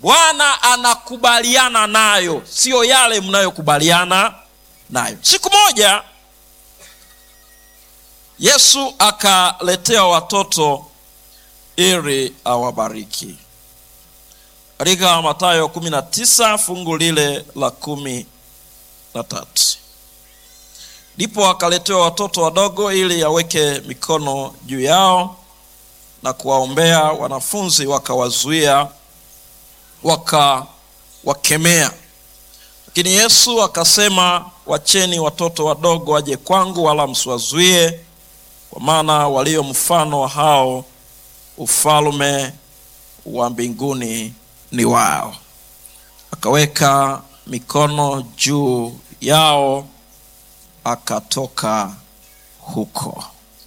bwana anakubaliana nayo siyo yale mnayokubaliana nayo siku moja yesu akaletea watoto ili awabariki katika matayo 19 fungu lile la kumi na tatu ndipo akaletewa watoto wadogo ili aweke mikono juu yao na kuwaombea wanafunzi wakawazuia wakawakemea lakini yesu akasema wacheni watoto wadogo waje kwangu wala msiwazuie kwa maana walio mfano wa hao ufalme wa mbinguni ni wao akaweka mikono juu yao akatoka huko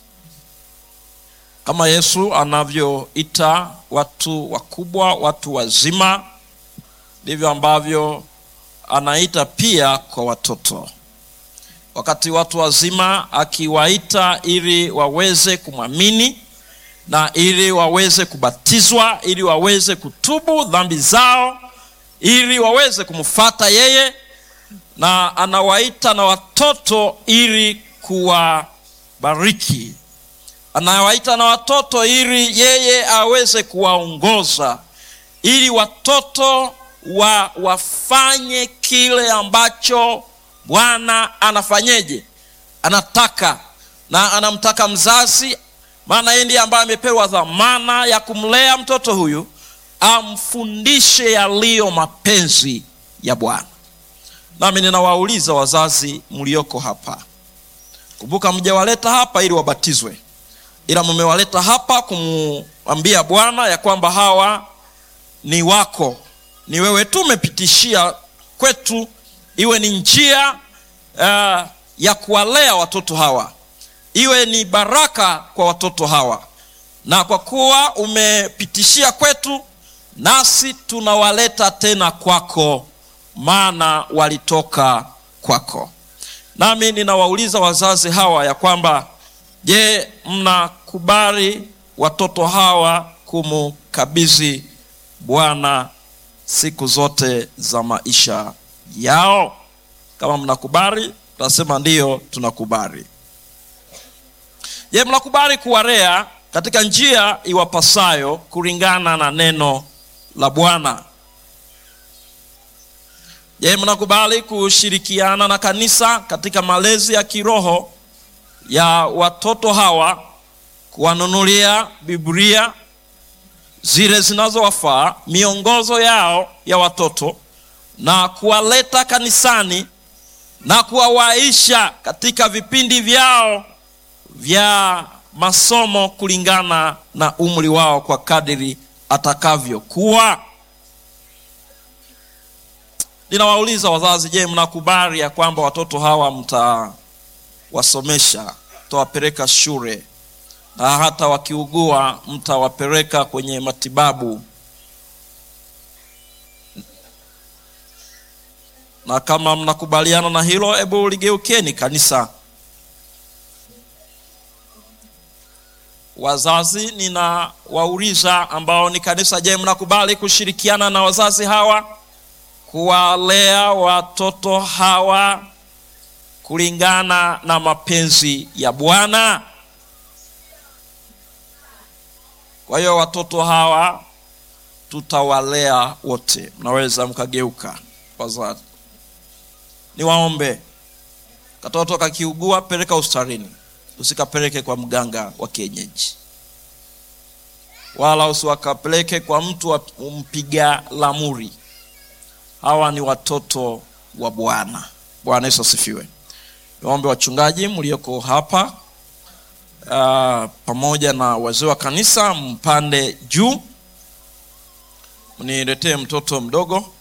kama yesu anavyoita watu wakubwa watu wazima ndivyo ambavyo anaita pia kwa watoto wakati watu wazima akiwaita ili waweze kumwamini na ili waweze kubatizwa ili waweze kutubu dhambi zao ili waweze kumfata yeye na anawaita na watoto ili kuwabariki anawaita na watoto ili yeye aweze kuwaongoza ili watoto wa wafanye kile ambacho bwana anafanyeje anataka na anamtaka mzazi maana yeye ndiye ambaye amepewa dhamana ya kumlea mtoto huyu amfundishe yaliyo mapenzi ya bwana nami ninawauliza wazazi mlioko hapa kumbuka mjawaleta hapa ili wabatizwe ila mmewaleta hapa kumwambia bwana ya kwamba hawa ni wako ni wewe tu umepitishia kwetu iwe ni njia uh, ya kuwalea watoto hawa iwe ni baraka kwa watoto hawa na kwa kuwa umepitishia kwetu nasi tunawaleta tena kwako maana walitoka kwako nami ninawauliza wazazi hawa ya kwamba je mnakubali watoto hawa kumkabidhi bwana siku zote za maisha yao kama mnakubali tasema ndiyo tunakubali je mnakubali kuwarea katika njia iwapasayo kulingana na neno la bwana je mnakubali kushirikiana na kanisa katika malezi ya kiroho ya watoto hawa kuwanunulia biblia zile zinazowafaa miongozo yao ya watoto na kuwaleta kanisani na kuwawaisha katika vipindi vyao vya masomo kulingana na umri wao kwa kadiri atakavyokuwa ninawauliza wazazi je mnakubali ya kwamba watoto hawa mtawasomesha mtawapeleka shule na hata wakiugua mtawapeleka kwenye matibabu na kama mnakubaliana na hilo hebu ligeukeni kanisa wazazi ninawauliza ambao ni kanisa je mnakubali kushirikiana na wazazi hawa kuwalea watoto hawa kulingana na mapenzi ya bwana kwa hiyo watoto hawa tutawalea wote mnaweza mkageuka wazazi niwaombe katoto kakiugua peleka ustarini usikapeleke kwa mganga wa kienyeji wala usiwakapeleke kwa mtu wa mpiga lamuri hawa ni watoto wa bwana bwana yesu asifiwe niwaombe wachungaji mlioko hapa uh, pamoja na wazee wa kanisa mpande juu mniletee mtoto mdogo